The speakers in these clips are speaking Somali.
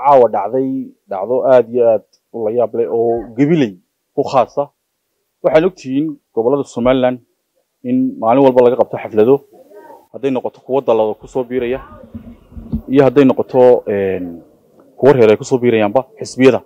caawa dhacday dhacdo aada iyo aad u la yaab leh oo gabiley ku khaasa waxaan ogtihiin gobollada somalilan in maalin walba laga qabto xaflado hadday noqoto kuwo dallado kusoo biiraya iyo hadday noqoto kuwo reer ay kusoo biirayaanba xisbiyada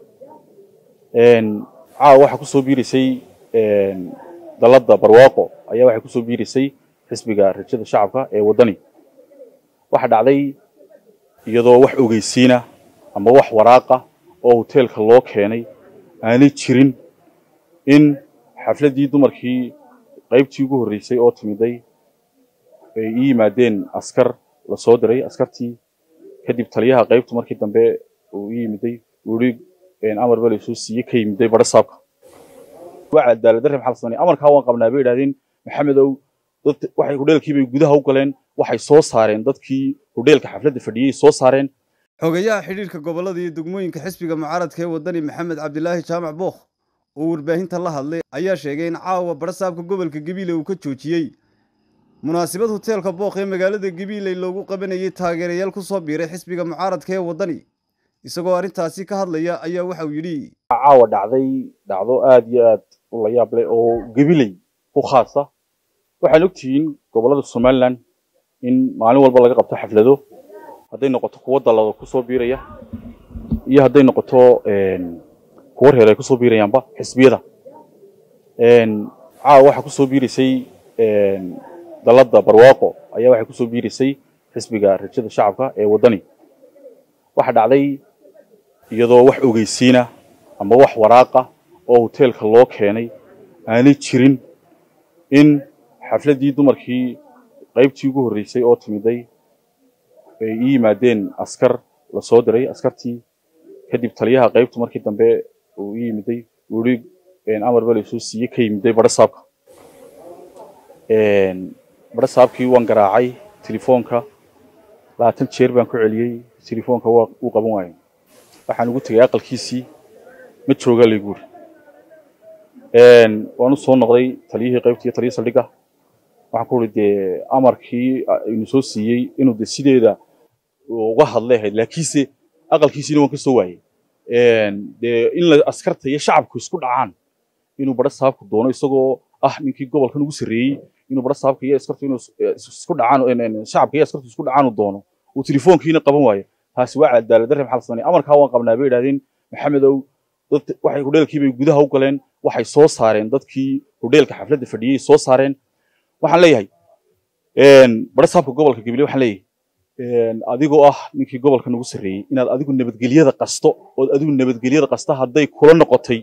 caawa waxaa kusoo biiraysay dalladda barwaaqo ayaa waxay kusoo biiraysay xisbiga rajada shacabka ee waddani waxaa dhacday iyadoo wax ogeysiina ama wax waraaqa oo hoteelka loo keenay aanay jirin in xafladdii dumarkii qaybtii ugu horreysay oo timiday ay ii yimaadeen askar la soo diray askartii kadib taliyaha qaybtu markii dambe uu ii yimiday uu yihi amar baa laysoo siiyey ka yimiday badho saabka waa cadaaladdarre maxaa la sameynaya amarkaa waan qabnaa bay idhahdeen maxamedow dad waxay hudheelkii bay gudaha u galeen waxay soo saareen dadkii hudheelka xafladda fadhiyey soo saareen xogayaha xidhiirka gobollada iyo degmooyinka xisbiga mucaaradka ee waddani maxamed cabdilaahi jaamac bookh oo warbaahinta la hadlay ayaa sheegay in caawa badhasaabka gobolka gabiile uu ka joojiyey munaasabad hoteelka bookh ee magaalada gabiiley loogu qabanayay taageerayaal ku soo biiray xisbiga mucaaradka ee waddani isagoo arrintaasi ka hadlaya ayaa waxa uu yidhi caawa dhacday dhacdo aada iyo aad u la yaab leh oo gabiley ku khaasa waxaan ogtihiin gobollada somalilan in maalin walba laga qabto xaflado hadday noqoto kuwo dallado kusoo biiraya iyo hadday noqoto kuwo reer ay kusoo biirayaanba xisbiyada caawa waxaa kusoo biiraysay dalladda barwaaqo ayaa waxay kusoo biiraysay xisbiga rajada shacabka ee waddani waxaa dhacday iyadoo wax ogeysiina ama wax waraaqa oo hoteelka loo keenay aanay jirin in xafladdii dumarkii qaybtii ugu horreysay oo timiday ay ii yimaadeen askar la soo diray askartii kadib taliyaha qaybtu markii dambe uu ii yimiday uu yihi amar baa laysoo siiyey ka yimiday badho saabka badho saabkii waan garaacay telefoonka labaatan jeer baan ku celiyey telefoonka waa uu qaban waayay waxaan ugu tegay aqalkiisii ma joogaa laygu uri waan u soo noqday taliyihii qaybta iyo taliyii saldhigga waxaan ku uri dee amarkii aynu soo siiyey inuu de sideeda uga hadlay ahayd laakiinse aqalkiisiina waan ka soo waayey dee in la askarta iyo shacabku isku dhacaan inuu badho saabku doono isagoo ah ninkii gobolkan ugu sarreeyey inuu badho saabka iyo askartu inuu isku dhacaan shacabka iyo askartu isku dhacaan uu doono uu telefoonkiina qaban waayo taasi waa cadaaladdarre maxaa la sameynaya amarkaa waan qabnaa bay idhahdeen maxamedow dad waxay hudheelkii bay gudaha u galeen waxay soo saareen dadkii hudheelka xafladda fadhiyey soo saareen waxaan leeyahay badho saabka gobolka gabiley waxaan leeyahay adigoo ah ninkii gobolkan ugu sarreeyey inaad adigu nabadgelyada qasto ood adigu nabadgelyada qasta hadday kula noqotay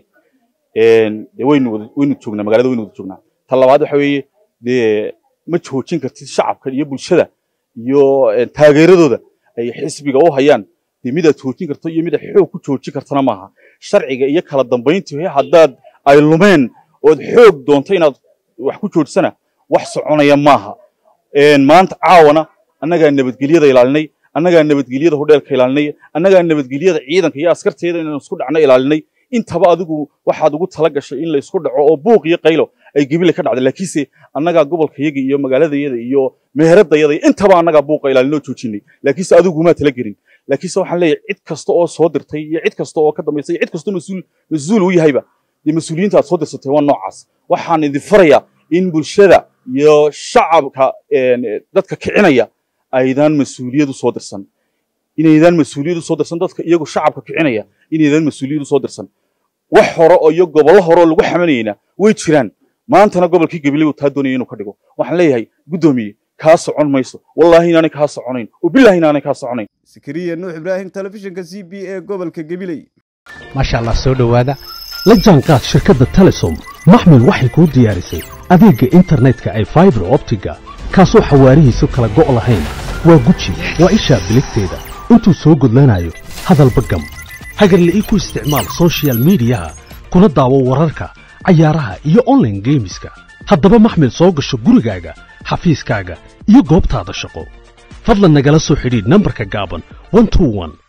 dee waynu waynu joognaa magaalada waynu wada joognaa ta labaad waxa weeye dee ma joojin kartid shacabka iyo bulshada iyo taageeradooda ay xisbiga u hayaan dee midaad joojin karto iyo midaad xoog ku joojin kartana maaha sharciga iyo kala dambayntii haddaad ay lumeen ood xoog doonto inaad wax ku joojisana wax soconaya maaha maanta caawana annagaa nabadgelyada ilaalinay annagaa nabadgelyada hudheelka ilaalinay annagaa nabadgelyada ciidanka iyo askarteeda inaan isku dhacno ilaalinay intaba adigu waxaad ugu tala gashay in la isku dhaco oo buuq iyo qaylo ay gebile ka dhacday laakiinse annagaa gobolkayaga iyo magaaladayada iyo meheradayada intaba annagaa buuqa ilaalinoo joojinay laakiinse adigu maa tala gelin laakiinse waxaan leeyahay cid kasta oo soo dirtay iyo cid kasta oo ka dambaysay iyo cid kastoo mas-uul mas-uul u yahayba dee mas-uuliyiinta aad soo dirsatay waa noocaas waxaan idin farayaa in bulshada iyo shacabka dadka kicinaya aydaan mas-uuliyad u soo dirsan inaydaan mas-uuliyad u soo dirsan dadka iyagu shacabka kicinaya inaydaan mas-uuliyad u soo dirsan wax hore oo iyo gobollo hore oo lagu xamanayna way jiraan maantana gobolkii gabiley uu taa doonaya inuu ka dhigo waxaan leeyahay guddoomiye kaa socon mayso wallaahi inaanay kaa soconayn oo billahi inaanay kaa soconayn sakariya nuux ibraahim telefishinka c b ee gobolka gabiley maasha allah soo dhowaada la jaanqaad shirkadda telesom maxmil waxay kuu diyaarisay adeegga internetka ay faibar optiga kaasoo xawaarihiisu kala go' lahayn waa guji waa ishaa biligteeda intuu soo gudlanayo hadalba gam hagarle ii ku isticmaal sochial midiyaha kuna daawo wararka cayaaraha iyo onlaine geemiska haddaba maxmil soo gasho gurigaaga xafiiskaaga iyo goobtaada shaqo fadlan nagala soo xidhiidh nambarka gaaban